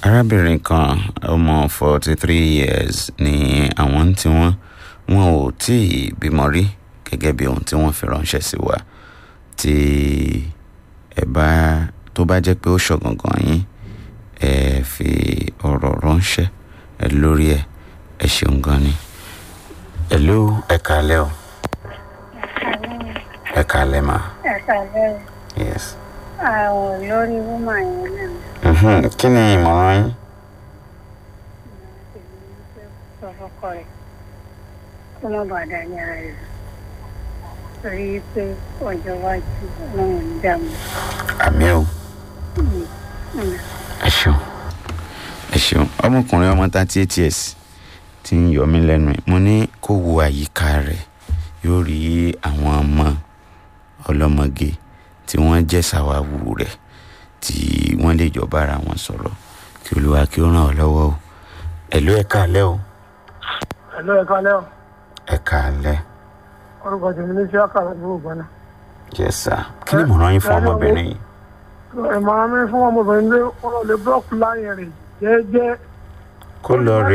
arábìnrin kan ọmọ forty three years ni àwọn tí wọ́n wọn ò tí ì bímọ rí gẹ́gẹ́ bí ohun tí wọ́n fi ránṣẹ́ sí wa tí ẹ bá tó bá jẹ́ pé ó ṣọ̀gangan yín ẹ fi ọ̀rọ̀ ránṣẹ́ ẹ lórí ẹ ẹ ṣeun gan ni. hello ẹ kálẹ́ o ẹ kálẹ́ ma ẹ̀ka lẹ́yìn yes. àwọn lórí wúmà yẹn náà Mhm. kí ni ìmọ̀ràn yín. sọ fọ́kọ rẹ̀ kó má bàa dá ní ara rẹ̀ torí pé ọjọ́ iwájú wọn ò ní dààmú. àmì o ẹ ṣeun ẹ ṣeun ọmọkùnrin ọmọ thirty eight years ti ń yọ mí lẹ́nu ẹ̀ mo ní kó wo àyíká rẹ̀ yóò rí àwọn ọmọ ọlọ́mọge tí wọ́n jẹ́ sàwáwù rẹ̀ tí wọ́n lè jọ bára wọn sọ̀rọ̀ kí olúwa kí ó ràn ọ́ lọ́wọ́ o ẹ̀lú ẹ̀ka alẹ́ o Hello, ẹ̀ka lẹ́wọ̀n. ẹ̀ka alẹ́ Orúkọ tèmi ní Ṣíákà lọ́dún ògbọ́nà. yes sir kí ni ìmọ̀ràn yín fún ọmọbìnrin yìí. Ìmọ̀ràn mi fún ọmọbìnrin lé wọn lọ lè búrọ́ọ̀kù láyìn rẹ̀ jẹ́ẹ́jẹ́. kó lọ rí